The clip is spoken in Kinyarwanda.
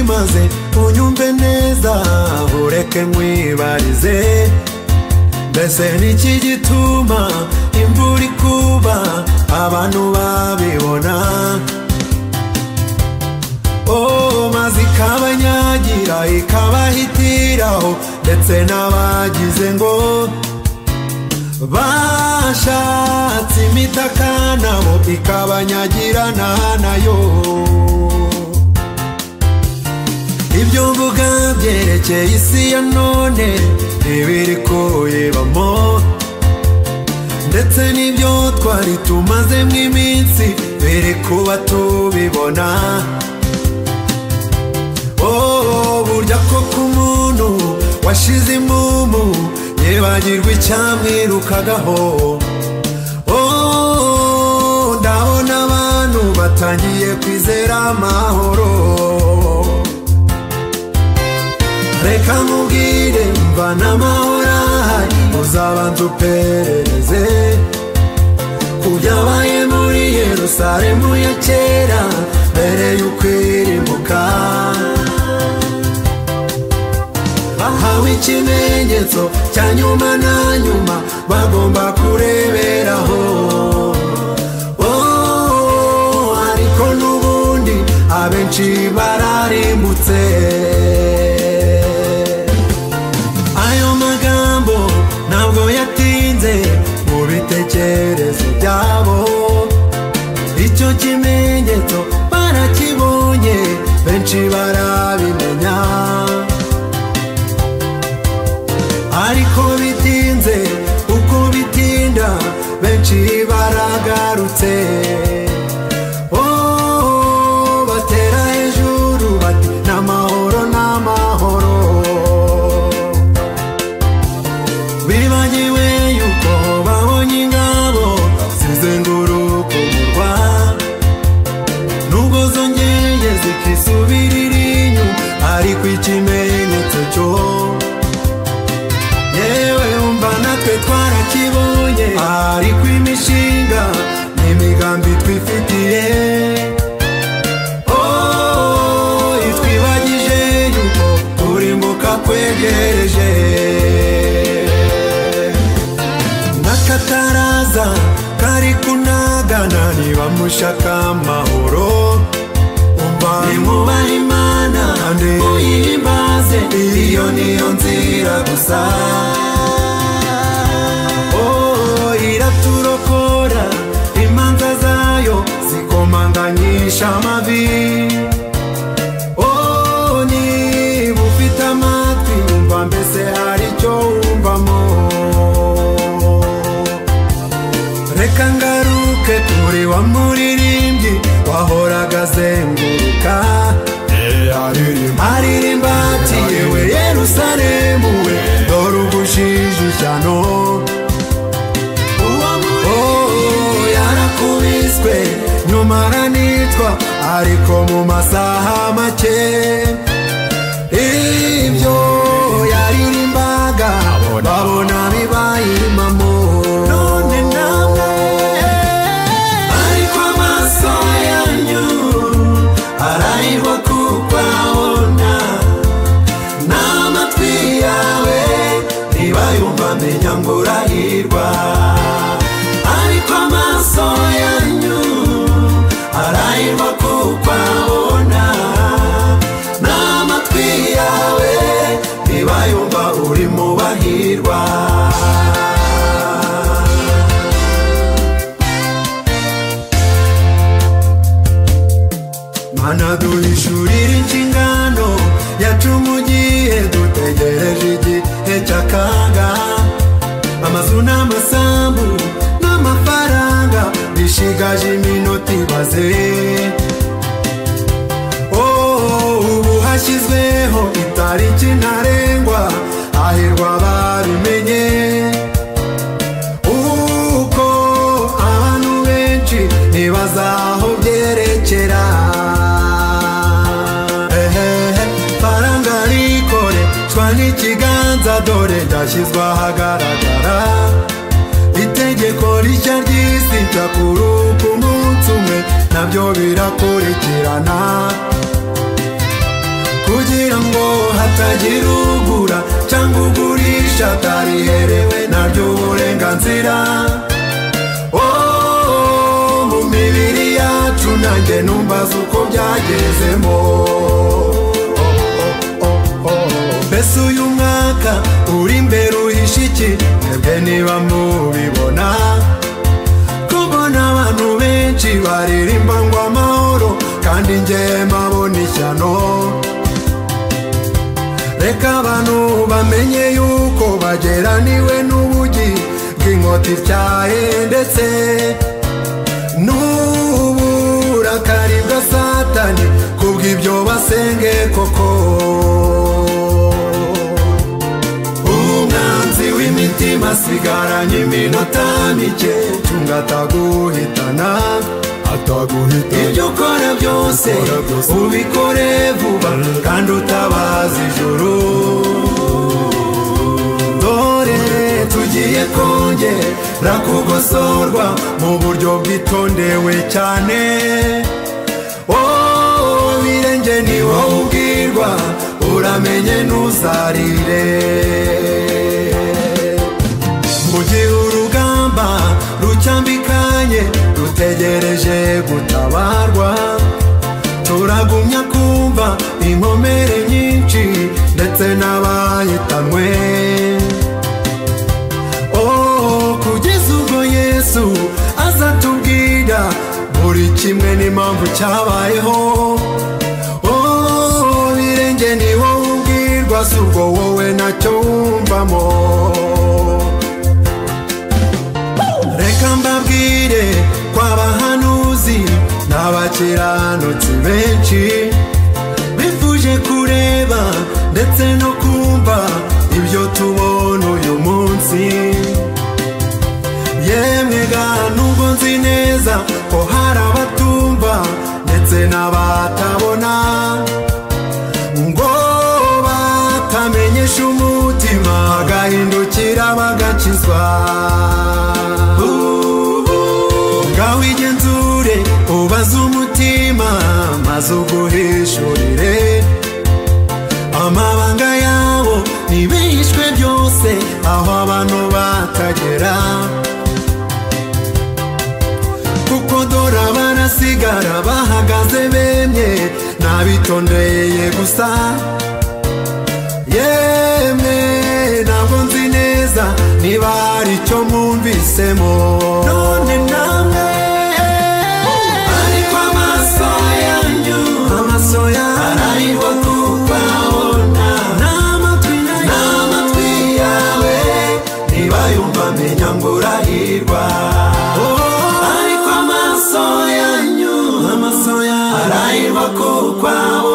maze unyumve neza ureke nkwibarize mbese niki gituma imvura ikuba abantu babibona oh maze ikabanyagira ikabahitiraho ndetse n'abagize ngo bashatse imitaka nabo ikabanyagirana nayo ibyo mvuga byerekeye isi ya none ntibiri kuyibamo ndetse n'ibyo twari tumazemo iminsi biri kuba tubibona oh burya koko umuntu washize imumu yibagirwa icyamwirukagaho oh ndabona abantu batangiye kwizera amahoro reka nkubwire mva n'amahoro ahari uzabanza uperereze ku byabaye muri yerusalemu ya kera mbere y'ukwirimuka bahawe ikimenyetso cya nyuma na nyuma bagomba kureberaho Oh, ariko n'ubundi abenshi bararimbutse ayo magambo ntabwo yatinze mu bitekerezo byabo icyo kimenyetso barakibonye benshi barabimenya ariko bitinze uko bitinda benshi baragarutse Oh, batera hejuru bati n'amahoro n'amahoro bibagiwe yuko babonye ingabo zizenguruka umurwa nubwo zongeye zikisubirira inyuma ariko ikimenyetso cyo yewe umva natwe twarakibonye ariko imishinga n'imigambi twifitiye Oh, itwibagije yuko kurimbuka kwegereje n'akataraza kari kunagana niba mushaka amahoro umva nimwubahe imana muyihimbaze iyo niyo nzira gusa Oh, iraturokora imanza zayo zikomanganyisha amavi Oh, niba ufite amatwi wumva mbese hari icyo wumvamo reka ngaruke kuri wa muririmbyi wahoraga azenguruka aririmba ati yewe yerusalemu we dore ubujijijano Oh, yarakubiswe nyuma aranitwa ariko mu masaha make ibyo yaririmbaga babona bibaye impamo none namwe ariko amaso yanyu arariho kuko abona n'amatwi yawe ntibayumva menya ngo urahirwa ariko amaso yanyu arahirwa kuko abona n'amatwi yawe ntibayumva uri mu bahirwa mana duhishurira inshingano yacu mu gihe dutegereje igihe cy'akaga amazu n'amasambu n'amafaranga bishigaje iminota ibaze Oh, ubu hashyizweho itariki ntarengwa hahirwa babimenye uko abantu benshi ntibazaho byerekera Ehehe, faranga rikore cwa n'ikiganza dore ryashyizwe ahagaragara itegeko rishya ry'isi rya kuri ku munsi umwe nabyo birakurikirana ku ngo hatagira ugura cyangwa ugurisha atariherewe naryo uburenganzira Oh, mu mibiri yacu nanjye numbaza uko byagezemo mbese uyu mwaka uri imbere uhisha iki twebwe niba mubibona kubona abantu benshi baririmba ngo amahoro kandi njye mbabona ishyano reka abantu bamenye yuko bageraniwe n'ubugi bw'inkota ityaye ndetse n'uburakari bwa satani kubw'ibyo basenge koko umwanzi w'imitima asigaranye iminota mike cunga ataguhitana ibyo ukora byose ubikore vuba kandi utabaza ijuru dore tugiye kongera kugosorwa mu buryo bwitondewe cyane Oh, ibirenge ni wowe ubwirwa uramenye ntuzarire mu gihe urugamba rucyambikanye rutegereje gutabarwa turagumya kumva inkomere nyinshi ndetse n'abahitanwe Oh, kugeza ubwo yesu aza tubwira buri kimwe n'impamvu cyabayeho Oh, birenge ni wowe ubwirwa si ubwo wowe nacyo wumvamo reka mbabwire kw'abahanuzi n'abakiranutsi benshi bifuje kureba ndetse no kumva ibyo tubona uyu munsi yemwe ga nubwo nzi neza ko hari abatumva ndetse n'abatabona ngo batamenyesha umutima bagahindukira bagakizwa ngaho igenzure ubaze umutima maze uguhishurire amabanga yabo ntibihishwe byose aho abantu batagera kuko dore barasigara bahagaze bemye ntabitondeye gusa yemwe ntabwo nzi neza niba hari icyo mwumvisemo none namwe ariko amaso yanyu amaso yanyu ariho tukabona n'amatwi n'amatwi yawe niba yumva menya ngo urahirwa ariko amaso yanyu amaso yanyu arahirwa kuko abo